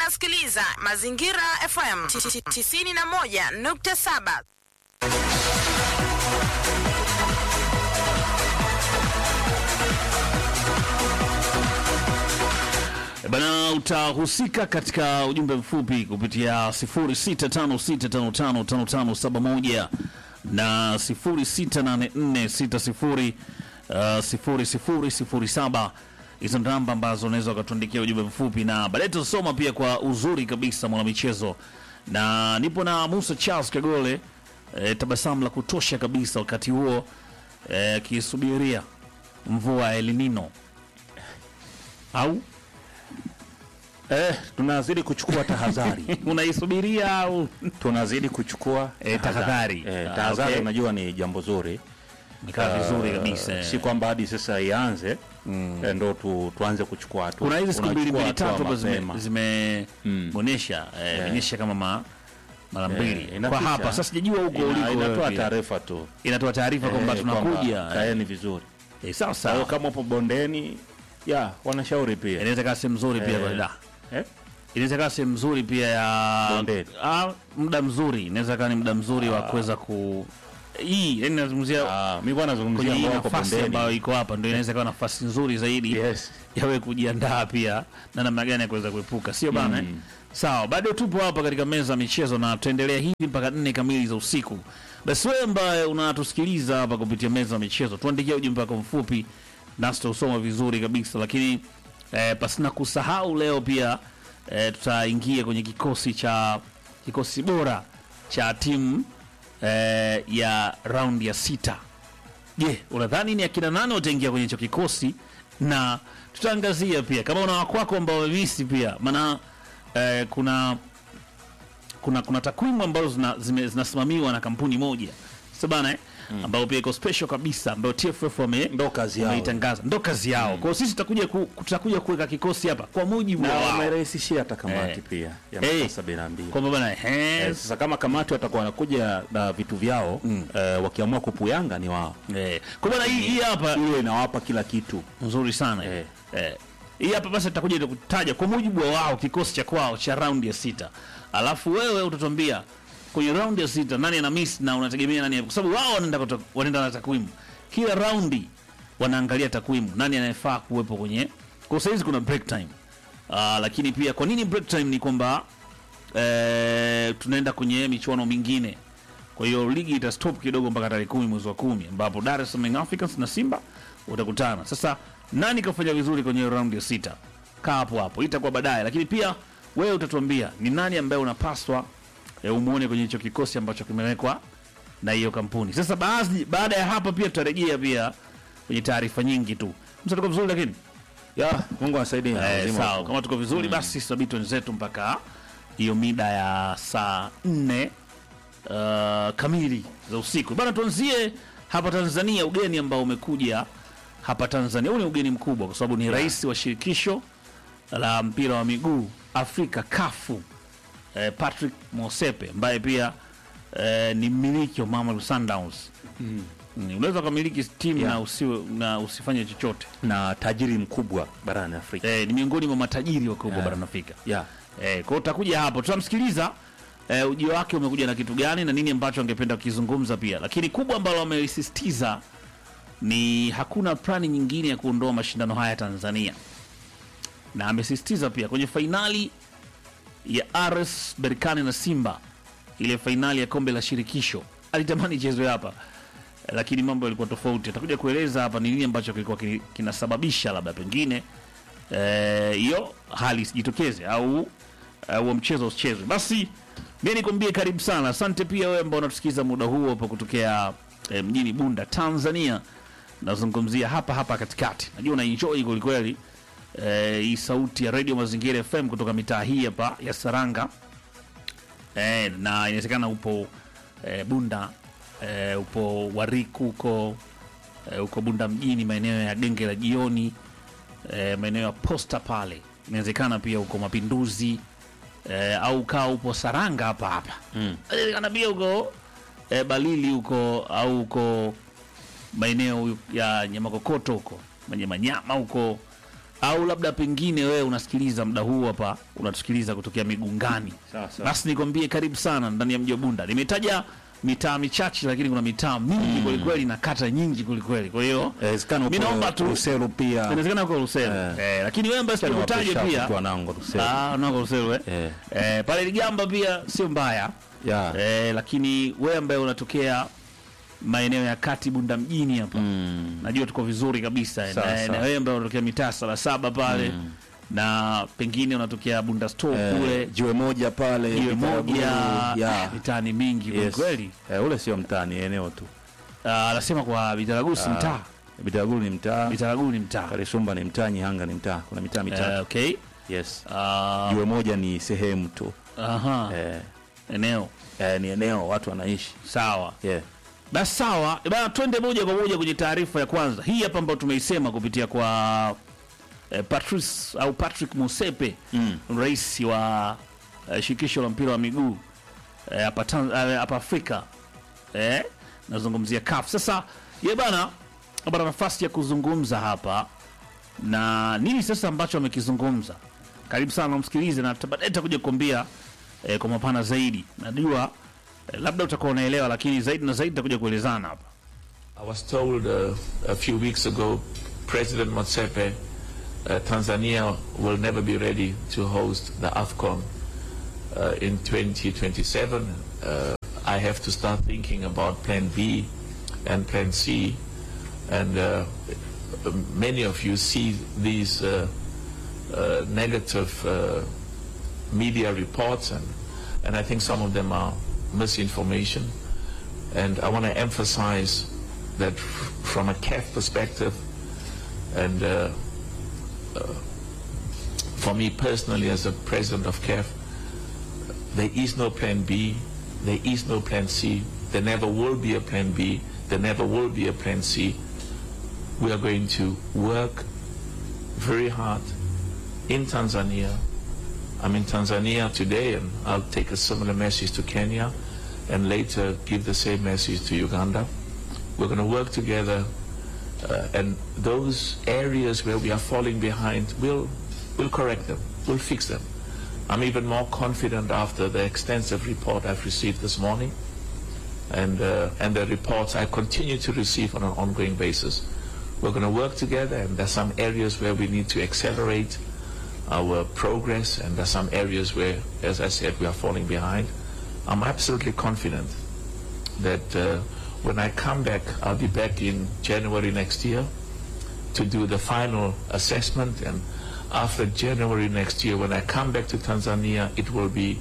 unasikiliza Mazingira FM 91.7. Bana, utahusika katika ujumbe mfupi kupitia 0656555571 na 0684600007. Hizo ndo namba ambazo unaweza ukatuandikia ujumbe mfupi, na baadaye tutasoma pia kwa uzuri kabisa mwanamichezo, na nipo na Musa Charles Kagole, e, tabasamu la kutosha kabisa wakati huo akisubiria mvua ya El Nino au Eh, tunazidi kuchukua tahadhari. unaisubiria au tunazidi kuchukua Eh, tahadhari. Eh, Ah, tahadhari okay. unajua ni jambo zuri. Ikaa vizuri Eh, kabisa. Si kwamba hadi sasa ianze eh, ndo tu, tuanze kuchukua hatua. Kuna hizi siku mbili Unachukua mbili hatua tatu ambazo mapema. zimeonyesha zimeonyesha kama ma mara mbili Eh, kwa inapita. hapa. Sasa sijajua huko Ina- uliko wewe inatoa pia. taarifa tu inatoa taarifa kwamba Eh, tunakuja. kwamba kaeni vizuri. Eh, sawa Kwa hiyo sawa, kama upo bondeni ya wanashauri pia inaweza kaa sehemu nzuri pia Eh. kwa da eh? inaweza kaa sehemu nzuri pia ya Bondeni. ah, muda mzuri, inaweza kaa ni muda mzuri wa kuweza ku hii, yani nazungumzia Ah, mimi bwana kwenye nazungumzia hii ambao wako nafasi ambayo bondeni. iko hapa, ndio inaweza kuwa nafasi nzuri zaidi Yes. yawe kujiandaa pia na namna gani ya kuweza kuepuka, sio bana? Mm. Sawa, bado tupo hapa katika meza ya michezo na tutaendelea hivi mpaka nne kamili za usiku. Basi wewe ambaye unatusikiliza hapa kupitia meza ya michezo, tuandikia ujumbe wako mfupi nasi tutausoma vizuri kabisa, lakini eh, pasina kusahau leo pia eh, tutaingia kwenye kikosi cha kikosi bora cha timu eh, ya raundi ya sita. Je, unadhani ni akina nane wataingia kwenye hicho kikosi? Na tutaangazia pia kama una wakwako ambao wamemisi pia, maana eh, kuna kuna kuna takwimu ambazo zina, zime- zinasimamiwa na kampuni moja sasa bana eh? ambayo pia iko special kabisa ambayo TFF wame Ndo kazi yao. wameitangaza ndo kazi yao. Kwa hiyo sisi tutakuja ku, tutakuja kuweka kikosi hapa kwa mujibu Na wa wao wamerahisishia hata kamati Eh. pia ya Eh. masaa sabini na mbili. kwamba bana Eh, eh, sasa kama kamati watakuwa wanakuja na vitu vyao eh, wakiamua kupuyanga ni wao, eh, kwa bana hii hii hapa hiyo inawapa kila kitu. nzuri sana Eh. eh. hii hapa basi tutakuja kutaja kwa mujibu wa wao kikosi cha kwao cha raundi ya sita, alafu wewe utatuambia kwenye raundi ya sita nani ana miss na unategemea nani, kwa sababu wao wanaenda kuto- wanaenda na takwimu kila raundi, wanaangalia takwimu nani anayefaa kuwepo kwenye. Kwa saizi kuna break time Ah, lakini pia kwa nini break time ni kwamba eh, tunaenda kwenye michuano mingine kwa hiyo ligi ita stop kidogo mpaka tarehe kumi mwezi wa kumi ambapo Dar es Salaam Young Africans na Simba utakutana. Sasa nani kafanya vizuri kwenye raundi ya sita? Kaa hapo hapo, itakuwa baadaye, lakini pia wewe utatuambia ni nani ambaye unapaswa e, umuone kwenye hicho kikosi ambacho kimewekwa na hiyo kampuni. Sasa baadhi, baada ya hapa pia tutarejea pia kwenye taarifa nyingi tu. Msatuko vizuri lakini Ya, Mungu anasaidia. Eh, Lazima sawa, wako. kama tuko vizuri basi sabiti wenzetu mpaka hiyo mida ya saa nne uh, kamili za usiku bana. Tuanzie hapa Tanzania, ugeni ambao umekuja hapa Tanzania. Huu ni ugeni mkubwa kwa sababu ni rais wa shirikisho la mpira wa miguu Afrika kafu eh, Patrick Mosepe ambaye pia eh, ni mmiliki wa Mamelodi Sundowns. Mm. Unaweza ukamiliki timu Yeah. na, usiwe, na usifanye chochote na tajiri mkubwa barani Afrika. eh, ni miongoni mwa matajiri wakubwa Yeah. barani Afrika. Ya. Eh, kwa hiyo utakuja hapo, tutamsikiliza eh, ujio wake umekuja na kitu gani na nini ambacho angependa kukizungumza pia, lakini kubwa ambalo amelisisitiza ni hakuna plani nyingine ya kuondoa mashindano haya Tanzania, na amesisitiza pia kwenye fainali ya RS Berkane na Simba, ile fainali ya kombe la shirikisho alitamani ichezwe hapa eh, lakini mambo yalikuwa tofauti. Atakuja kueleza hapa ni nini ambacho kilikuwa kini- kinasababisha labda pengine eh, hiyo hali isijitokeze au eh, huo mchezo usichezwe. Basi mi nikwambie karibu sana, asante pia wewe ambao unatusikiza muda huo hapo kutokea eh, mjini Bunda, Tanzania. Nazungumzia hapa hapa katikati, najua una enjoy kwelikweli eh, hii sauti ya Radio Mazingira FM kutoka mitaa hii hapa ya Saranga eh, na inawezekana upo eh, Bunda eh, upo Wariku huko eh, uko Bunda mjini maeneo ya genge la jioni eh, maeneo ya posta pale, inawezekana pia uko Mapinduzi eh, au kaa upo Saranga hapa hapa mm. Inawezekana pia uko eh, Balili huko au uko maeneo ya Nyamakokoto huko Manyamanyama huko au labda pengine wewe unasikiliza muda huu hapa unatusikiliza kutokea Migungani, Sawa, sawa. basi nikwambie karibu sana ndani ya mji wa Bunda. Nimetaja mitaa michache, lakini kuna mitaa mingi kwelikweli na kata nyingi kwelikweli. Kwa hiyo Inawezekana mi uko naomba tu Rusero pia. inawezekana uko Rusero Eh. eh, lakini wewe ambaye sikutaje Niwape pia shout tu wanangu Rusero. ah, nako Rusero eh. Eh. Eh, pale Ligamba pia sio mbaya Yeah. eh, lakini wewe ambaye unatokea maeneo ya kati Bunda mjini hapa Mm. najua tuko vizuri kabisa Sawa, na, na sawa. wewe ambaye unatokea mitaa saba saba pale na pengine unatokea Bunda store Eh, kule jiwe moja pale jiwe Bitaraguru. moja Yeah. mitaani mingi Yes. kweli Eh, ule sio mtaa ni eneo tu. Ah, anasema kwa Bitaragusi mtaa Bitaraguru ni mtaa, Bitaragu ni mtaa Karisumba ni mtaa, Nyihanga ni mtaa. Kuna mitaa Eh, mitatu. okay Yes. Ah, Jiwe moja ni sehemu tu. aha Eh, eneo eh, ni eneo watu wanaishi. sawa Yeah. basi sawa Eh, bana twende moja kwa moja kwenye taarifa ya kwanza hii hapa ambayo tumeisema kupitia kwa eh, Patrice au Patrick Musepe Mm. rais wa eh, shirikisho la mpira wa miguu eh, hapa Tan- eh, hapa Afrika eh, nazungumzia CAF. Sasa ye bana apata nafasi ya kuzungumza hapa na nini sasa ambacho amekizungumza. Karibu sana umsikilize, na baadaye takuja kukwambia eh, kwa mapana zaidi. Najua eh, labda utakuwa unaelewa, lakini zaidi na zaidi takuja kuelezana hapa. I was told uh, a few weeks ago, President Motsepe, uh, Tanzania will never be ready to host the AFCON uh, in 2027. Uh, I have to start thinking about Plan B and Plan C. And uh, many of you see these uh, uh, negative uh, media reports, and, and I think some of them are misinformation. And I want to emphasize that f- from a CAF perspective, and uh, uh, for me personally as a president of CAF, there is no plan B, there is no plan C, there never will be a plan B, there never will be a plan C. We are going to work very hard in Tanzania. I'm in Tanzania today and I'll take a similar message to Kenya and later give the same message to Uganda. We're going to work together uh, and those areas where we are falling behind, we'll, we'll correct them, we'll fix them. I'm even more confident after the extensive report I've received this morning and, uh, and the reports I continue to receive on an ongoing basis. We're going to work together and there's some areas where we need to accelerate our progress and there's some areas where, as I said, we are falling behind. I'm absolutely confident that uh, when I come back, I'll be back in January next year to do the final assessment. And after January next year, when I come back to Tanzania, it will be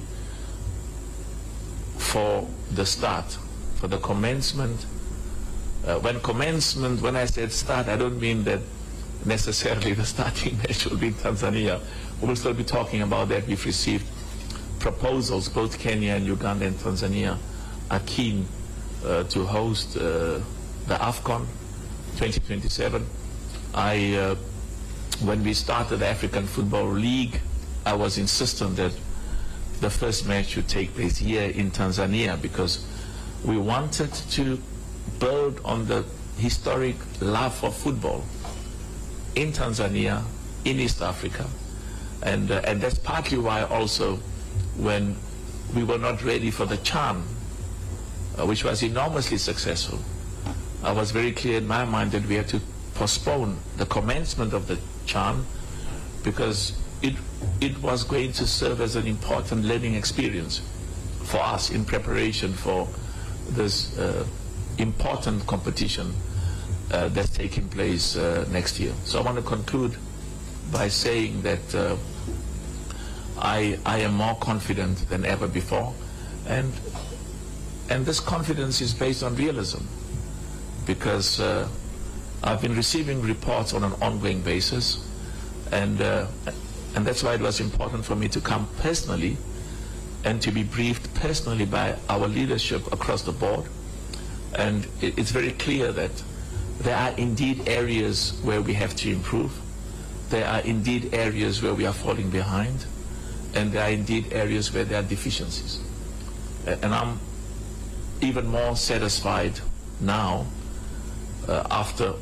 for the start, for the commencement. Uh, when commencement, when I said start, I don't mean that necessarily the starting match will be in Tanzania. We'll still be talking about that. We've received proposals, both Kenya and Uganda and Tanzania are keen uh, to host uh, the AFCON 2027. I, uh, when we started the African Football League, I was insistent that the first match should take place here in Tanzania because we wanted to build on the historic love for football in Tanzania, in East Africa. And, uh, and that's partly why also when we were not ready for the Chan, uh, which was enormously successful, I was very clear in my mind that we had to postpone the commencement of the Chan because it, it was going to serve as an important learning experience for us in preparation for this uh, important competition uh, that's taking place uh, next year. So I want to conclude by saying that uh, I, I am more confident than ever before, and and this confidence is based on realism, because uh, I've been receiving reports on an ongoing basis, and uh, and that's why it was important for me to come personally, and to be briefed personally by our leadership across the board, and it, it's very clear that there are indeed areas where we have to improve. There are indeed areas where we are falling behind, and there are indeed areas where there are deficiencies. A- And I'm even more satisfied now, uh, after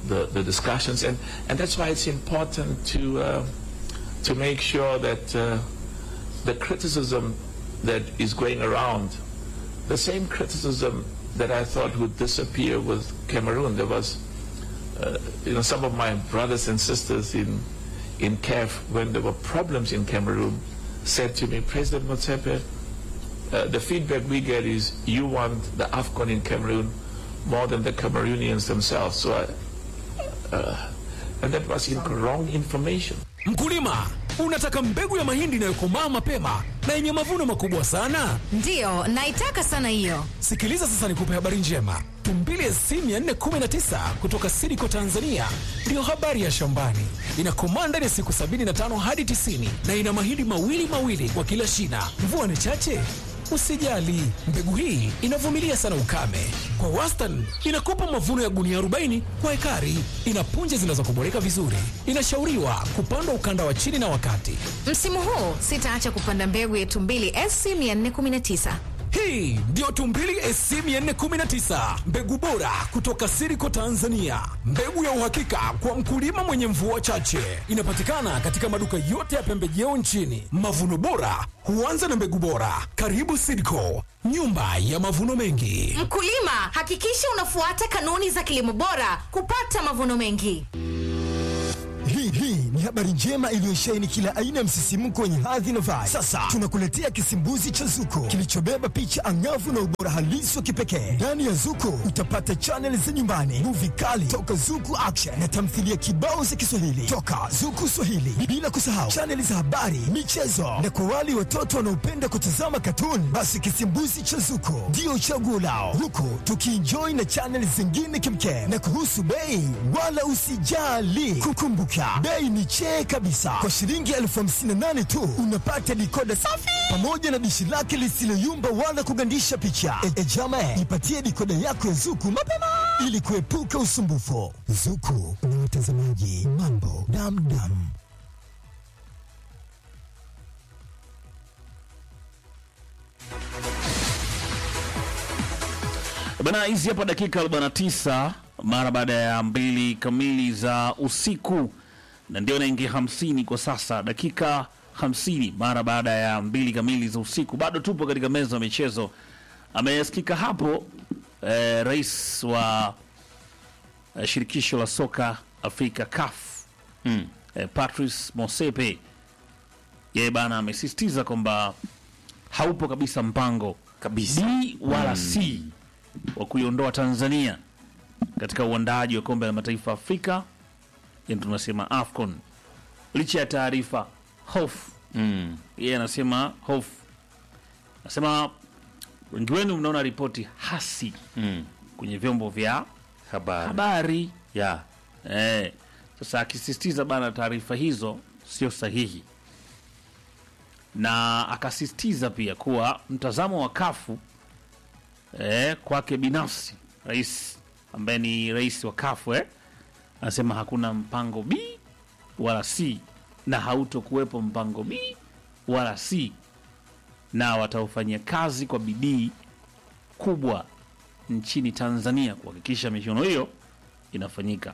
the, the discussions, and, and that's why it's important to uh, to make sure that uh, the criticism that is going around, the same criticism that I thought would disappear with Cameroon. There was, uh, you know, some of my brothers and sisters in in CAF, when there were problems in Cameroon, said to me, President Motsepe, uh, the feedback we get is you want the AFCON in Cameroon more than the Cameroonians themselves. So, I, uh, and that was in wrong information. Mkulima, unataka mbegu ya mahindi inayokomaa mapema na yenye mavuno makubwa sana? Ndiyo, naitaka sana hiyo. Sikiliza sasa nikupe habari njema. Tumbili SC 419 kutoka Sidiko Tanzania ndiyo habari ya shambani. Inakomaa ndani ya siku 75 hadi 90 na ina mahindi mawili mawili kwa kila shina. Mvua ni chache? Usijali, mbegu hii inavumilia sana ukame. Kwa wastani inakupa mavuno ya gunia 40 kwa ekari. Ina punje zinazokuboreka vizuri. Inashauriwa kupandwa ukanda wa chini na wakati. Msimu huu sitaacha kupanda mbegu ya Tumbili SC 419. Hii ndiyo Tumbili SC 419, mbegu bora kutoka Siriko Tanzania, mbegu ya uhakika kwa mkulima mwenye mvua chache. Inapatikana katika maduka yote ya pembejeo nchini. Mavuno bora huanza na mbegu bora. Karibu Siriko, nyumba ya mavuno mengi. Mkulima, hakikisha unafuata kanuni za kilimo bora kupata mavuno mengi. Hii hii ni habari njema iliyosheheni kila aina ya msisimko wenye hadhi na vibe. Sasa tunakuletea kisimbuzi cha Zuko kilichobeba picha angavu na ubora halisi wa kipekee. Ndani ya Zuko utapata chaneli za nyumbani, muvi kali toka Zuku Action na tamthilia kibao za Kiswahili toka Zuku Swahili, bila kusahau chaneli za habari, michezo na kwa wale watoto wanaopenda kutazama katuni, basi kisimbuzi cha Zuko ndio chaguo lao, huku tukienjoy na chaneli zingine kimkem. Na kuhusu bei, wala usijali, kukumbuka bei ni chee kabisa. Kwa shilingi elfu hamsini na nane tu unapata dikoda safi pamoja na dishi lake lisiloyumba wala kugandisha picha. E, e jama, ipatie dikoda yako ya Zuku mapema ili kuepuka usumbufu. Zuku na watazamaji, mambo damdam. Bana, hizi hapa dakika 49 mara baada ya mbili kamili za usiku, na ndio naingia 50 kwa sasa, dakika 50 mara baada ya mbili kamili za usiku. Bado tupo katika meza ya michezo. Amesikika hapo eh, rais wa eh, shirikisho la soka Afrika CAF mm. eh, Patrice Motsepe yeye bana amesisitiza kwamba haupo kabisa mpango Kabisa. B wala C wa kuiondoa Tanzania katika uandaaji wa kombe la mataifa Afrika, yani tunasema AFCON, licha ya taarifa hofu. Mm. Yeye anasema hofu, anasema wengi wenu mnaona ripoti hasi Mm. kwenye vyombo vya Habari. habari Ya. eh. Sasa akisisitiza bana, taarifa hizo sio sahihi, na akasisitiza pia kuwa mtazamo wa kafu eh, kwake binafsi, rais ambaye ni rais wa kafu eh, anasema hakuna mpango B wala C na hautokuwepo mpango B wala C, na wataufanyia kazi kwa bidii kubwa nchini Tanzania kuhakikisha michuano hiyo inafanyika.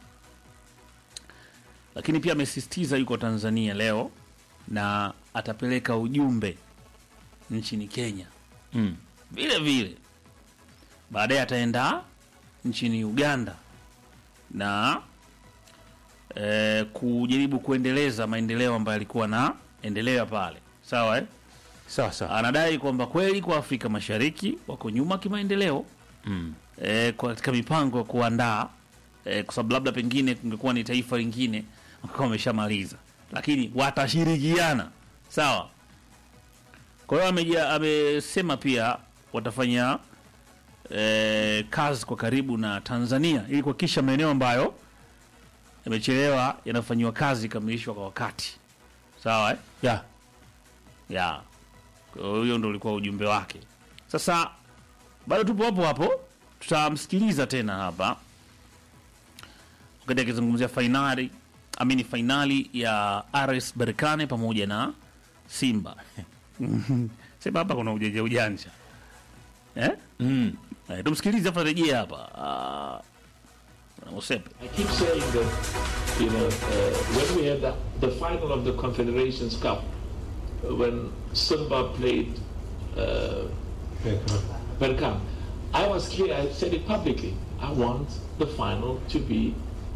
Lakini pia amesisitiza yuko Tanzania leo na atapeleka ujumbe nchini Kenya Mm. vile vile. Baadaye ataenda nchini Uganda na eh, kujaribu kuendeleza maendeleo ambayo alikuwa na endelea pale, sawa eh? Sawa sawa. Anadai kwamba kweli kwa Afrika Mashariki wako nyuma kimaendeleo Mm. eh, kwa- katika mipango ya kuandaa eh, kwa sababu labda pengine kungekuwa ni taifa lingine wakawa wameshamaliza, lakini watashirikiana sawa. Kwa hiyo ameja- amesema pia watafanya eh, kazi kwa karibu na Tanzania ili kuhakikisha maeneo ambayo yamechelewa yanafanyiwa kazi kamilishwa kwa wakati sawa eh? Ya. ya Kwa hiyo huyo ndo ulikuwa ujumbe wake. Sasa bado tupo hapo hapo, tutamsikiliza tena hapa wakati akizungumzia fainali amini fainali ya RS Berkane pamoja na Simba. Sema hapa kuna ujanja ujanja eh? Mm. Eh, tumsikilize afu rejea hapa. Ah, bwana Mosepe. I keep saying that, you know, uh, when we had the, the final of the Confederations Cup, uh, when Simba played uh, Bergkamp, I was clear, I said it publicly, I want the final to be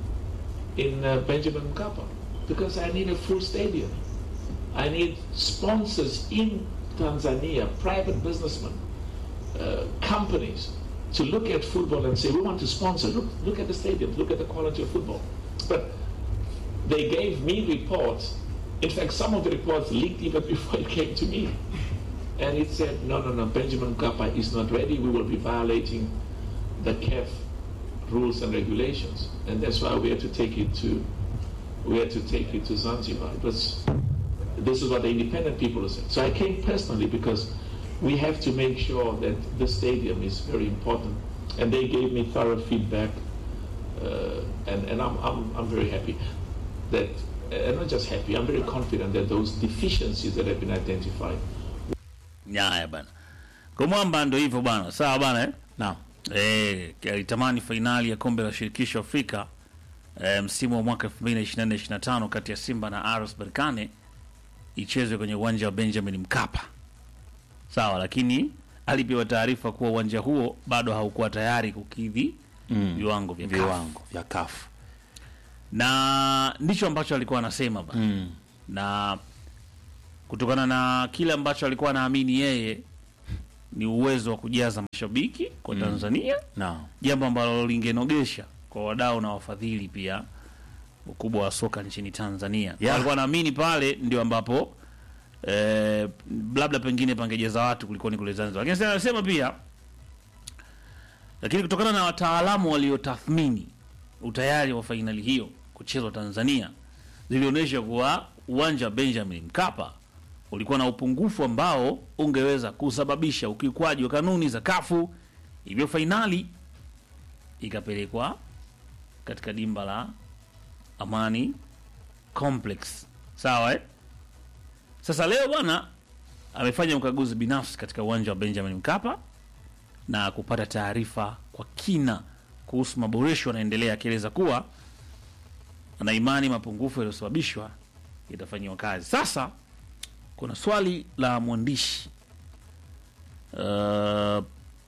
in uh, Benjamin Mkapa because I need a full stadium. I need sponsors in Tanzania, private businessmen, uh, companies, to look at football and say, we want to sponsor. Look, look at the stadiums, look at the quality of football. But they gave me reports. In fact, some of the reports leaked even before it came to me. And it said, no, no, no, Benjamin Mkapa is not ready. We will be violating the CAF rules and regulations. And that's why we had to take it to, we had to take it to Zanzibar. It was, this is what the independent people said. So I came personally because we have to make sure that the stadium is very important. And they gave me thorough feedback, uh, and, and I'm, I'm, I'm very happy that, and not just happy, I'm very confident that those deficiencies that have been identified Haya bana, kwa mwamba ndo hivyo bana, sawa bana eh? Naam. Eh, alitamani fainali ya kombe la shirikisho Afrika eh, msimu wa mwaka 2024-2025 kati ya Simba na RS Berkane ichezwe kwenye uwanja wa Benjamin Mkapa. Sawa, lakini alipewa taarifa kuwa uwanja huo bado haukuwa tayari kukidhi viwango vya CAF. Viwango vya kafu. na ndicho ambacho alikuwa anasema bana Mm. na kutokana na kile ambacho alikuwa anaamini yeye ni uwezo wa kujaza mashabiki kwa Tanzania, Naam. jambo ambalo lingenogesha kwa wadau na wafadhili pia ukubwa wa soka nchini Tanzania. Yeah. Alikuwa anaamini pale ndio ambapo eh, labda pengine pangejeza watu kulikoni kule Zanzibar, lakini sasa anasema pia, lakini kutokana na wataalamu waliotathmini utayari wa fainali hiyo kuchezwa Tanzania zilionyesha kuwa uwanja wa Benjamin Mkapa ulikuwa na upungufu ambao ungeweza kusababisha ukiukwaji wa kanuni za kafu, hivyo fainali ikapelekwa katika dimba la Amani Complex. Sawa eh? Sasa leo bwana amefanya ukaguzi binafsi katika uwanja wa Benjamin Mkapa na kupata taarifa kwa kina kuhusu maboresho yanaendelea, akieleza kuwa ana imani mapungufu yaliyosababishwa yatafanyiwa kazi. Sasa kuna swali la mwandishi uh,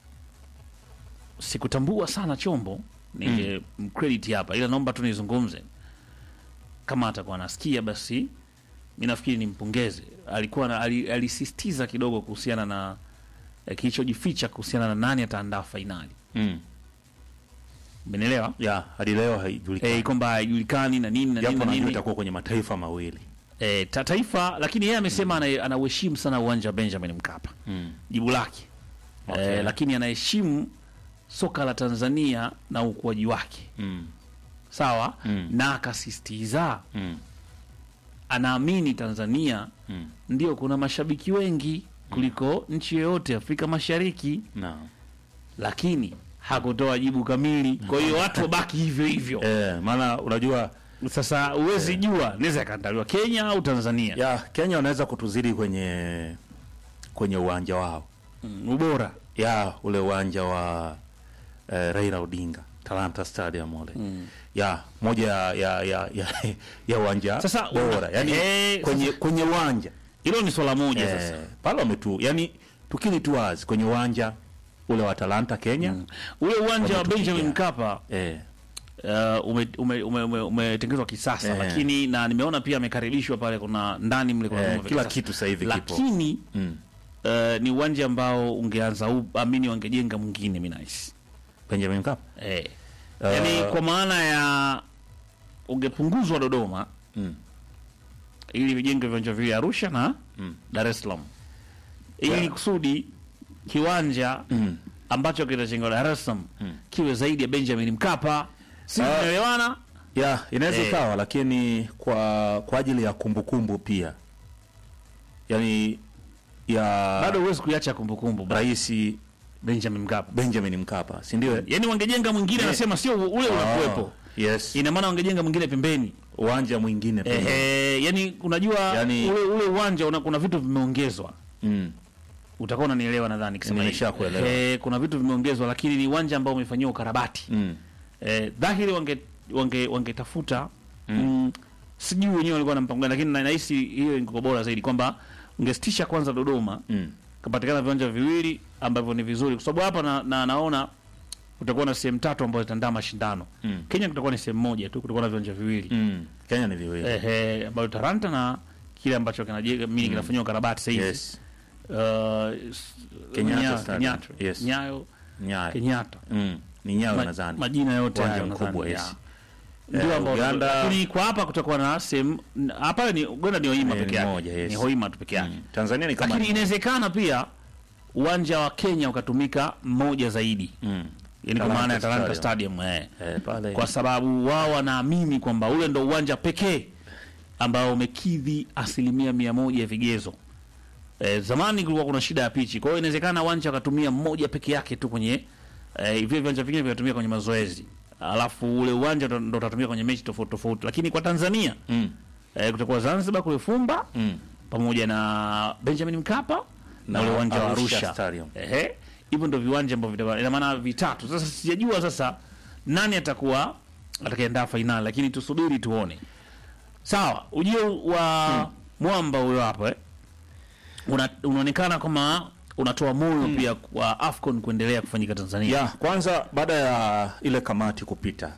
sikutambua sana chombo ninge mcredit hapa, ila naomba tu nizungumze kama atakuwa anasikia basi mi nafikiri nimpongeze. Alikuwa na, ali, alisisitiza kidogo kuhusiana na eh, kilichojificha kuhusiana na nani ataandaa fainali. Mm. Umenielewa? Ya, hadi leo haijulikani. Eh, kwamba haijulikani na nini na nini Japo na najua nini itakuwa kwenye mataifa mawili. eh, ta taifa, lakini yeye amesema ana- anauheshimu sana uwanja wa Benjamin Mkapa. Mm. Jibu lake Okay. eh, lakini anaheshimu soka la Tanzania na ukuaji wake Mm. sawa, Mm. na akasisitiza Mm. anaamini Tanzania Mm. ndio kuna mashabiki wengi kuliko nchi yoyote Afrika Mashariki, Naam. lakini hakutoa jibu kamili. Kwa hiyo watu wabaki hivyo hivyo. Eh, maana unajua Sasa huwezi jua naweza ikaandaliwa Kenya au Tanzania. ya Kenya wanaweza kutuzidi kwenye kwenye uwanja wao. Mm, ubora Ya ule uwanja wa eh, Raila Odinga Talanta Stadium ule. Ya moja ya ya ya, ya, ya uwanja Sasa, bora. Yaani eh, kwenye kwenye uwanja hilo ni swala moja eh, sasa. pale wametu yani tukini tu wazi kwenye uwanja ule wa Talanta Kenya. Ule uwanja wa Wametupigia. Benjamin Mkapa Eh, uh, umetengenezwa ume, ume, ume, umetengenezwa kisasa Eh. lakini na nimeona pia amekaribishwa pale, kuna ndani mle kuna Eh, vyombo vya kila kisasa. kitu sasa hivi kipo. lakini mm. uh, ni uwanja ambao ungeanza u- amini wangejenga mwingine minais Benjamin Mkapa. eh. Uh, yani kwa maana ya ungepunguzwa Dodoma Mm. ili vijenge viwanja vile Arusha na Mm. Dar es Salaam ili Yeah. kusudi kiwanja Mm. ambacho kitachengwa Dar es Salaam kiwe zaidi ya Benjamin Mkapa. Si Ah. tunaelewana? Ya, inaweza Eh. ikawa lakini kwa kwa ajili ya kumbukumbu pia. Yaani ya Bado huwezi kuiacha kumbukumbu bado. Rais Benjamin Mkapa. Benjamin Mkapa, si ndio? Yaani wangejenga mwingine, anasema sio ule unakuwepo. Yes. Ina maana wangejenga mwingine pembeni. Uwanja mwingine pia. Ehe, yani unajua Yani- ule ule uwanja una, kuna vitu vimeongezwa. Mm. Utakuwa unanielewa nadhani kisema hivi. Nimeshakuelewa. Eh, kuna vitu vimeongezwa lakini ni uwanja ambao umefanyiwa ukarabati. Mm. eh, dhahiri wange wange wangetafuta mm. sijui wenyewe walikuwa na mpango gani, lakini na- nahisi hiyo ingekuwa bora zaidi kwamba ungesitisha kwanza Dodoma Mm. kapatikana viwanja viwili ambavyo ni vizuri, kwa sababu hapa na, na, naona kutakuwa na sehemu tatu ambazo zitaandaa mashindano Mm. Kenya kutakuwa ni sehemu moja tu, kutakuwa na viwanja viwili Mm. Kenya ni viwili. ehe, ambayo Taranta na kile ambacho kinajenga mimi kinafanyiwa karabati sasa hivi Yes. uh, s- Kenyatta Nya- Stadium. Kenyatta. Yes. Nyayo Nyayo. Kenyatta Mm. Ni Nyayo Ma- nadhani. majina yote Uwanja hayo mkubwa, nadhani, yes. ya. ndio Eh, ambao Uganda- lakini kwa hapa kutakuwa na sehemu hapa ni Uganda ni Hoima Eh, peke ni yake moja, yes. ni Hoima tu peke yake Mm. Tanzania ni kama lakini inawezekana pia uwanja wa Kenya ukatumika mmoja zaidi mm. yani kwa Talanta maana ya Talanta Stadium. Stadium eh. eh, pale kwa sababu wao wanaamini kwamba ule ndo uwanja pekee ambao umekidhi asilimia mia moja ya vigezo. E, zamani kulikuwa kuna shida ya pichi, kwa hiyo inawezekana uwanja wakatumia mmoja peke yake tu kwenye e, vile viwanja vingine vinatumia kwenye mazoezi, alafu ule uwanja ndo ndo utatumia kwenye mechi tofauti tofauti. Lakini kwa Tanzania mm. e, kutakuwa Zanzibar kule Fumba Mm. pamoja na Benjamin Mkapa na Na ule uwanja wa Arusha Arusha Stadium. Ehe, hivyo ndo viwanja ambavyo vitakuwa, ina maana vitatu. Sasa sijajua sasa nani atakuwa atakayeandaa fainali, lakini tusubiri tuone. Sawa, ujio wa mwamba huyo hapo eh, una, unaonekana kama unatoa moyo pia kwa Afcon kuendelea kufanyika Tanzania. ya kwanza baada ya ile kamati kupita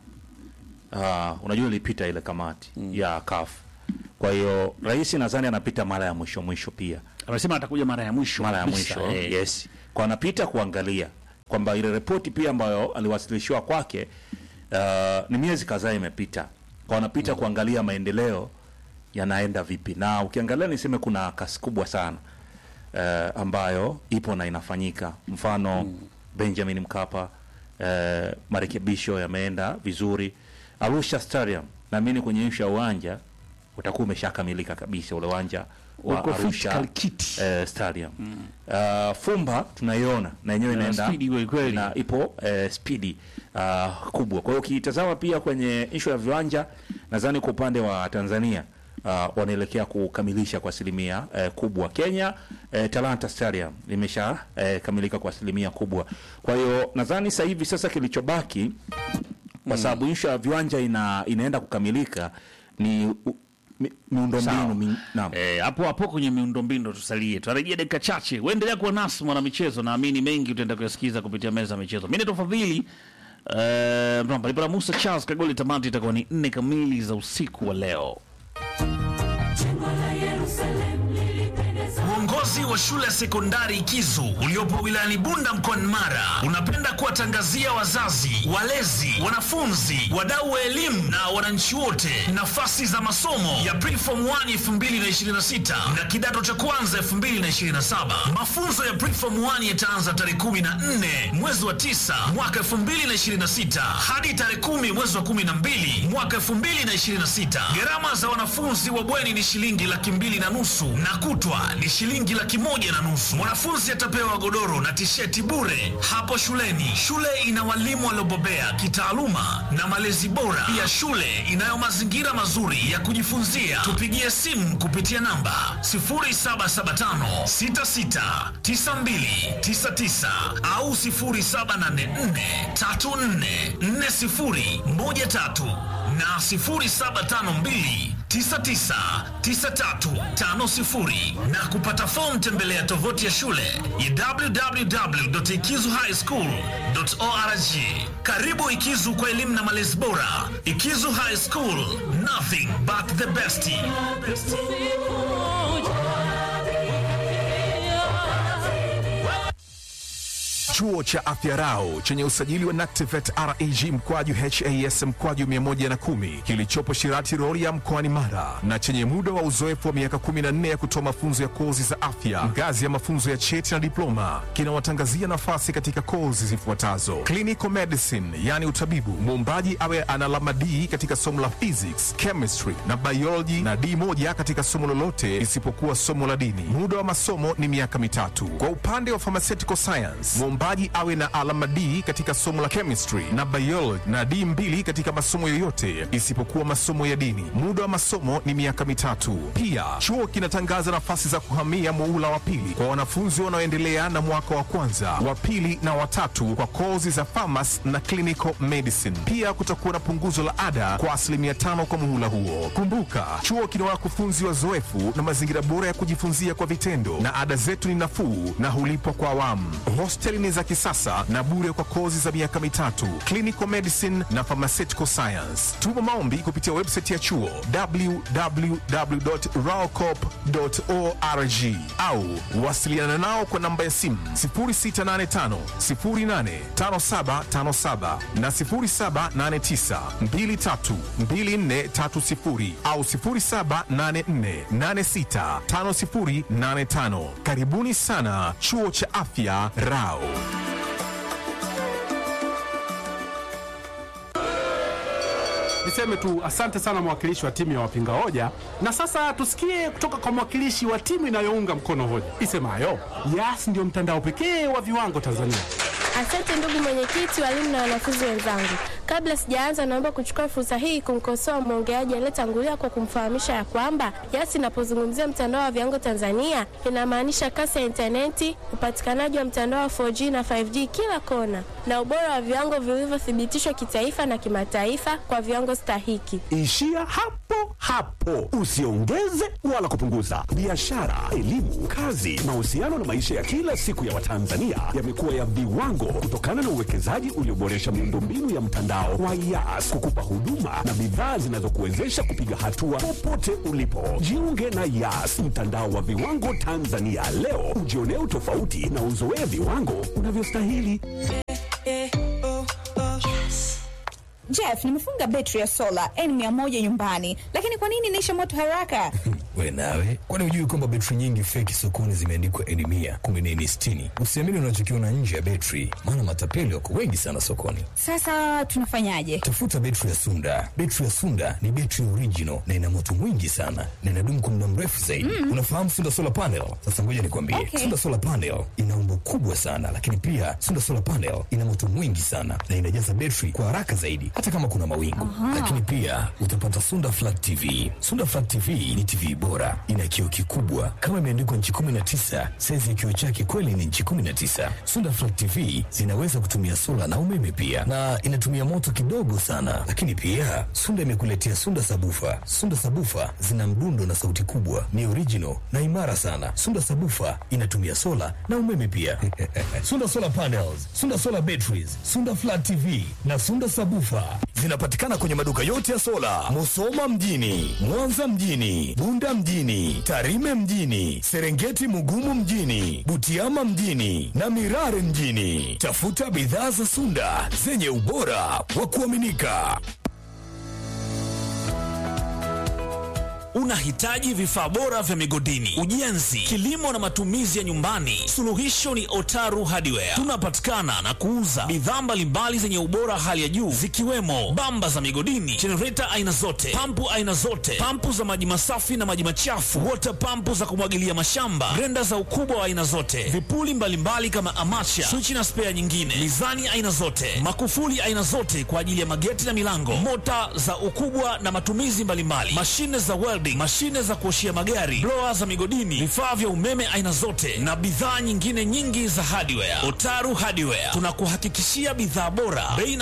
uh, unajua ilipita ile kamati ya CAF kwa hiyo rais nadhani anapita mara ya mwisho mwisho pia Amesema atakuja mara ya mwisho mara ya kabisa, mwisho eh. yes kwa anapita kuangalia kwamba ile ripoti pia ambayo aliwasilishiwa kwake uh, ni miezi kadhaa imepita kwa anapita kuangalia maendeleo yanaenda vipi na ukiangalia niseme kuna kasi kubwa sana uh, ambayo ipo na inafanyika mfano benjamin mkapa uh, marekebisho yameenda vizuri arusha stadium naamini kwenye ishu ya uwanja utakuwa umeshakamilika kabisa ule uwanja wa Uko fit arusha kalikiti. eh, stadium uh, fumba tunaiona na yenyewe Na inaenda spidi kweli kweli. na ipo eh, spidi uh, kubwa kwa hiyo ukitazama pia kwenye ishu ya viwanja nadhani kwa upande wa tanzania uh, wanaelekea kukamilisha kwa asilimia eh, kubwa kenya eh, talanta stadium limesha eh, kamilika kwa asilimia kubwa kwa hiyo nadhani sasa hivi sasa kilichobaki kwa sababu ishu ya viwanja ina, inaenda kukamilika ni u- mi- miundombinu Sawa. mi, naam. Eh, hapo hapo kwenye miundombinu tusalie, tutarejea dakika chache. Uendelea kuwa nasi mwana michezo, naamini mengi utaenda kuyasikiza kupitia meza ya michezo. Mimi naitwa Fadhili eh, Mramba Ibra Musa Charles Kagoli. Tamati itakuwa ni nne kamili za usiku wa leo. Uongozi wa shule ya sekondari Kizu uliopo wilayani Bunda mkoani Mara unapenda kuwatangazia wazazi, walezi, wanafunzi, wadau wa elimu na wananchi wote nafasi za masomo ya Preform 1 2026 na kidato cha kwanza 2027. Mafunzo ya Preform 1 yataanza tarehe 14 mwezi wa 9 mwaka 2026 hadi tarehe 10 mwezi wa 12 mwaka 2026. Gharama za wanafunzi wa bweni ni shilingi laki mbili na nusu na kutwa ni shilingi laki moja na nusu. Mwanafunzi atapewa godoro na tisheti bure hapo shuleni. Shule ina walimu waliobobea kitaaluma na malezi bora. Pia shule inayo mazingira mazuri ya kujifunzia. Tupigie simu kupitia namba 0775 66 92 99 au 0784 34 40 13 na 0752 999350 na kupata fomu tembelea tovuti ya shule ya www.ikizuhighschool.org. Karibu Ikizu kwa elimu na malezi bora. Ikizu High School, nothing but the best. Chuo cha Afya Rau chenye usajili wa NACTIVET REG mkwaju HAS mkwaju 110 kilichopo Shirati Rorya mkoani Mara na chenye muda wa uzoefu wa miaka 14 ya kutoa mafunzo ya kozi za afya ngazi ya mafunzo ya cheti na diploma kinawatangazia nafasi katika kozi zifuatazo: clinical medicine, yani utabibu, muombaji awe ana alama D katika somo la physics, chemistry na biology na D moja katika somo lolote isipokuwa somo la dini. Muda wa masomo ni miaka mitatu. Kwa upande wa pharmaceutical science, muombaji mwombaji awe na alama D katika somo la chemistry na biology na D mbili katika masomo yoyote isipokuwa masomo ya dini. Muda wa masomo ni miaka mitatu. Pia chuo kinatangaza nafasi za kuhamia muula wa pili kwa wanafunzi wanaoendelea na mwaka wa kwanza, wa pili na watatu kwa kozi za pharmacy na clinical medicine. Pia kutakuwa na punguzo la ada kwa asilimia tano kwa muhula huo. Kumbuka, chuo kina wakufunzi wazoefu na mazingira bora ya kujifunzia kwa vitendo, na ada zetu ni nafuu na hulipwa kwa awamu. Hosteli ni za kisasa na bure kwa kozi za miaka mitatu, clinical medicine na pharmaceutical science. Tuma maombi kupitia website ya chuo www.raocop.org au wasiliana nao kwa namba ya simu 0685 085757 na 0789 232430 au 0784865085. Karibuni sana chuo cha afya Rao. Niseme tu asante sana mwakilishi wa timu ya wapinga hoja, na sasa tusikie kutoka kwa mwakilishi wa timu inayounga mkono hoja isemayo Yas ndio mtandao pekee wa viwango Tanzania. Asante ndugu mwenyekiti, walimu na wanafunzi wenzangu. Kabla sijaanza, naomba kuchukua fursa hii kumkosoa mwongeaji aliyetangulia kwa kumfahamisha ya kwamba Yas inapozungumzia mtandao wa viwango Tanzania inamaanisha kasi ya intaneti, upatikanaji wa mtandao wa 4G na 5G kila kona, na ubora wa viwango vilivyothibitishwa kitaifa na kimataifa kwa viwango stahiki. Ishia hapo hapo, usiongeze wala kupunguza. Biashara, elimu, kazi, mahusiano na maisha ya kila siku ya Watanzania yamekuwa ya viwango kutokana na uwekezaji ulioboresha miundombinu ya mtandao wa Yas kukupa huduma na bidhaa zinazokuwezesha kupiga hatua popote ulipo. Jiunge na Yas, mtandao wa viwango Tanzania leo, ujionee utofauti na uzoee viwango unavyostahili. Jeff, nimefunga betri ya sola N100 nyumbani, lakini kwa nini inaisha moto haraka? We nawe, kwani hujui kwamba betri nyingi feki sokoni zimeandikwa N mia kumbe ni N sitini? Usiamini unachokiona nje ya betri, maana matapeli wako wengi sana sokoni. Sasa tunafanyaje? Tafuta betri ya Sunda. Betri ya Sunda ni betri original na ina moto mwingi sana na inadumu kwa muda mrefu zaidi. Mm. Unafahamu Sunda solar panel? Sasa ngoja nikwambie, Okay. Sunda solar panel ina umbo kubwa sana, lakini pia Sunda solar panel ina moto mwingi sana na inajaza betri kwa haraka zaidi, hata kama kuna mawingu. Aha. Lakini pia utapata Sunda flat TV. Sunda flat TV ni TV bora, ina kioo kikubwa kama imeandikwa nchi 19. Saizi ya kioo chake kweli ni nchi 19. Sunda flat TV zinaweza kutumia sola na umeme pia, na inatumia moto kidogo sana. Lakini pia Sunda imekuletea Sunda sabufa. Sunda sabufa zina mdundo na sauti kubwa, ni original na imara sana. Sunda sabufa inatumia sola na umeme pia. Sunda solar panels, Sunda solar batteries, Sunda flat TV na Sunda sabufa zinapatikana kwenye maduka yote ya sola, Musoma mjini, Mwanza mjini, Bunda mjini, Tarime mjini, Serengeti Mugumu mjini, Butiama mjini na Mirare mjini. Tafuta bidhaa za Sunda zenye ubora wa kuaminika. Unahitaji vifaa bora vya migodini, ujenzi, kilimo na matumizi ya nyumbani? Suluhisho ni Otaru Hardware. Tunapatikana na kuuza bidhaa mbalimbali zenye ubora hali ya juu zikiwemo bamba za migodini, jenereta aina zote, pampu aina zote, pampu za maji masafi na maji machafu, water pampu za kumwagilia mashamba, grenda za ukubwa wa aina zote, vipuli mbalimbali kama amacha, swichi na spea nyingine, mizani aina zote, makufuli aina zote kwa ajili ya mageti na milango, mota za ukubwa na matumizi mbalimbali, mashine za welding, mashine za kuoshia magari, blower za migodini, vifaa vya umeme aina zote na bidhaa nyingine nyingi za hardware. Otaru Hardware tunakuhakikishia bidhaa bora, bei